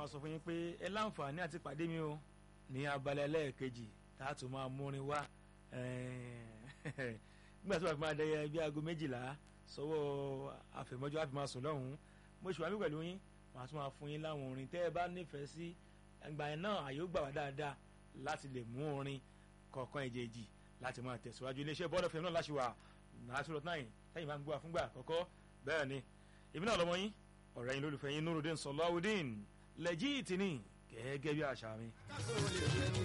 máa sọ fún yín pé ẹ láǹfààní àti pàdé mi o ní abalẹ̀ ẹlẹ́ẹ̀kejì tá a tún máa múrin wá nígbà tí wàá fi máa dẹyẹ bí aago méjìlá sọ́wọ́ àfẹ̀mọ́jọ́ àfi máa sùn lọ́hùn-ún mo ṣùgbọ́n mi pẹ̀lú yín màá tún máa fún yín láwọn orin tẹ́ ẹ bá nífẹ̀ẹ́ sí ẹgbà yẹn náà àyè ó gbà wá dáadáa láti lè mú orin kọ̀ọ̀kan èjèèjì láti máa tẹ̀síwájú iléeṣẹ́ bọ́ọ̀dọ̀ fẹ́mi náà láṣìwà nàásùrọ̀ náà lẹ́yìn máa ń gbọ́ àfúngbà àkọ́kọ́ bẹ́ẹ̀ ni èmi náà lọ́mọ yín ọ̀rẹ́ yín lólùfẹ́ yín Nurudeen Sọláwùdín lẹ́jì ìtìní gẹ́gẹ́ bí àṣà mi.